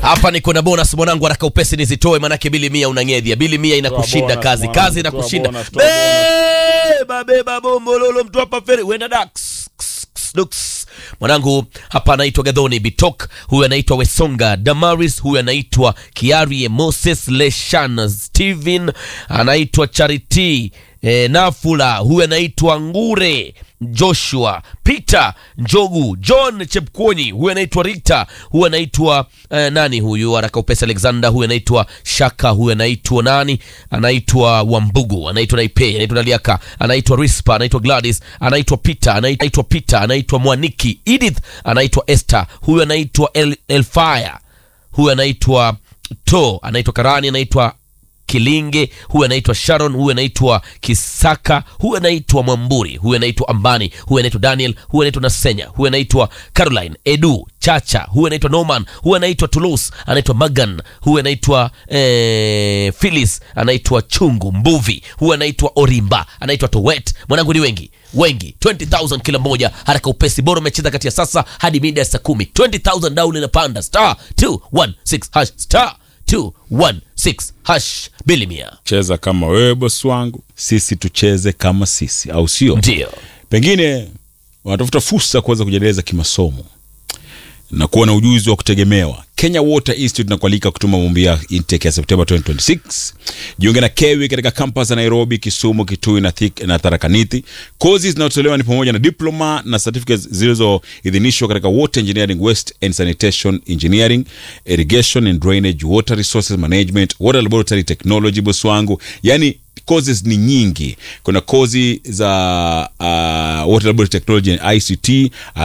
hapa niko na bonus mwanangu, haraka upesi nizitoe, manake bili mia unang'edhia. Bili mia inakushinda bonus, kazi, mwanangu, kazi toa inakushinda. bonus, toa Beba beba bombololo, mtu hapa feri wenda dax Ks, ks, dux. Mwanangu hapa anaitwa Gadhoni Bitok, huyu anaitwa Wesonga Damaris, huyu anaitwa Kiarie Moses Leshan Steven, anaitwa Charity e, Nafula, huyu anaitwa Ngure Joshua Peter Njogu John Chepkwonyi, huyu anaitwa Rita, huyu anaitwa eh, nani huyu haraka upesi Alexander, huyu anaitwa Shaka, huyu anaitwa nani, anaitwa Wambugu, anaitwa Naipe, anaitwa Naliaka, anaitwa Rispa, anaitwa Gladys, anaitwa Peter, anaitwa Peter, anaitwa Mwaniki Edith, anaitwa Esther, huyu anaitwa El, Elfaya, huyu anaitwa To, anaitwa Karani, anaitwa Kilinge, huyu anaitwa Sharon, huyu anaitwa Kisaka, huyu anaitwa Mwamburi, huyu anaitwa Ambani, huyu anaitwa Daniel, huyu anaitwa Nasenya, huyu anaitwa Caroline, Edu, Chacha, huyu anaitwa Norman, huyu anaitwa Toulouse, anaitwa Magan, huyu anaitwa eh, Phyllis, anaitwa Chungu Mbuvi, huyu anaitwa Orimba, anaitwa Towet. Mwanangu ni wengi wengi 20000 kila mmoja haraka upesi bora umecheza kati ya sasa hadi mida ya saa kumi 20000 down inapanda star 216 hash star 216 hash bilimia cheza kama wewe bosi wangu sisi tucheze kama sisi au sio ndio pengine wanatafuta fursa ya kuweza kujiendeleza kimasomo na kuwa na ujuzi wa kutegemewa kenya water institute inakualika kutuma maombi ya intake ya septemba 2026 jiunge na kewi katika kampas za nairobi kisumu kitui na, Thik- na tharakanithi kozi zinazotolewa ni pamoja na diploma na certificates zilizoidhinishwa katika water engineering west and sanitation engineering irrigation and drainage water resources management water laboratory technology boss wangu yani courses ni nyingi kuna kozi za uh, water laboratory technology and ict